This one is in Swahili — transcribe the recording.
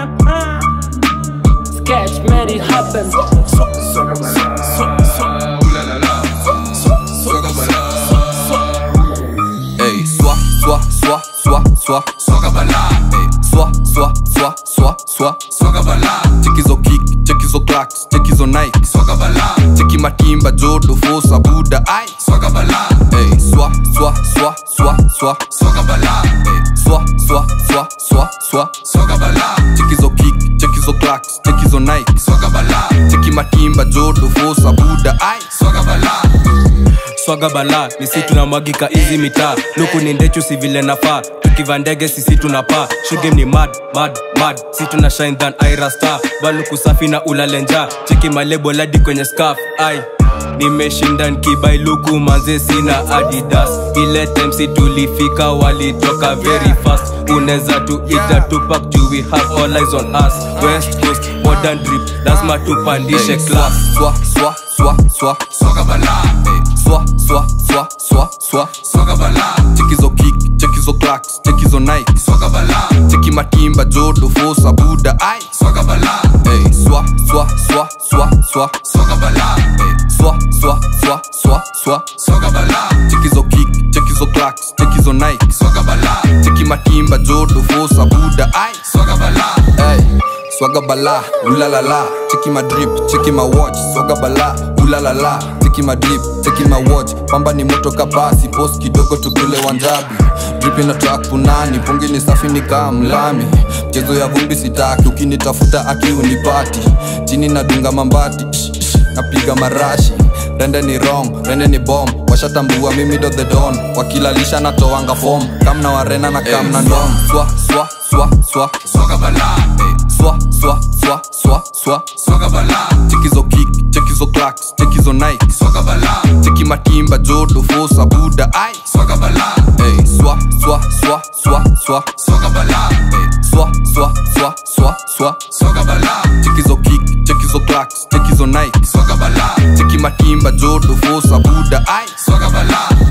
Sketch made it happen. Ey, soit, soit, soit, soit, soit, soga bala. Ey, soit, soit, soit, soit, soit, soga bala. Check hizo kick, check hizo clacks, check hizo Nike, soga bala. Check matimba, jodo, fosa, buda, ai, soga bala. Ey, soit, soit, soit, soit, soit, soga bala. Ey, soit, soit, soit, soit, soit, soga bala. Check hizo kick, check hizo clacks, check hizo Nike, soga bala. Check matimba, jodo, fosa, buda, ai, soga bala. swaga bala ni si tunamwagika hizi mitaa luku ni ndechu si vile nafaa tukiva ndege sisi tunapaa shuge ni mad mad mad si tuna shine than ira star baluku safi na ulalenja cheki malebo ladi kwenye scarf ai nimeshinda nkibai luku manze sina adidas ile time si tulifika walitoka very fast uneza tuita tupak juu we have all eyes on us west coast modern drip lazima tupandishe class Swa, swa, swa, swa, soga bala. Ey, swa, swa, swa, swa, swa, soga bala. Check hizo kick, check hizo clacks, check hizo Nike, soga bala. Check matimba, jodo, fosa, buda, ai, soga bala. Ey, swa, swa, swa, swa, swa, soga bala. Ey, swa, swa, swa, swa, swa, soga bala. Check hizo kick, check hizo clacks, check hizo Nike, soga bala. Check matimba, jodo, fosa, buda, ai, soga bala. Ey, Swaga bala, ulalala Cheki my drip, cheki my watch Swaga bala, ulalala Cheki my drip, cheki my watch Pamba ni moto kabasi, post kidogo tukule wanjabi Drip ina track punani, pungi ni safi ni kaa mlami Mchezo ya vumbi sitaki, ukinitafuta aki unipati Chini nadunga mambati, shh, shh, napiga marashi Rende ni wrong, rende ni bomb Washatambua mimi do the don Wakilalisha natoanga form Kamna warena na kamna ndom Swa, swa, swa, swa Swaga bala, ey Swa, swa, swa, swa, swa Swaga bala Check hizo kick, check hizo clacks, check hizo Nike Swaga bala Check matimba, jodo, fosa, buda, ai Swaga bala Ey, swa, swa, swa, swa, swa Swaga bala Ey, swa, swa, swa, swa, swa Swaga bala Check hizo kick, check hizo clacks, check hizo Nike Swaga bala Check matimba, jodo, fosa, buda, ai Swaga bala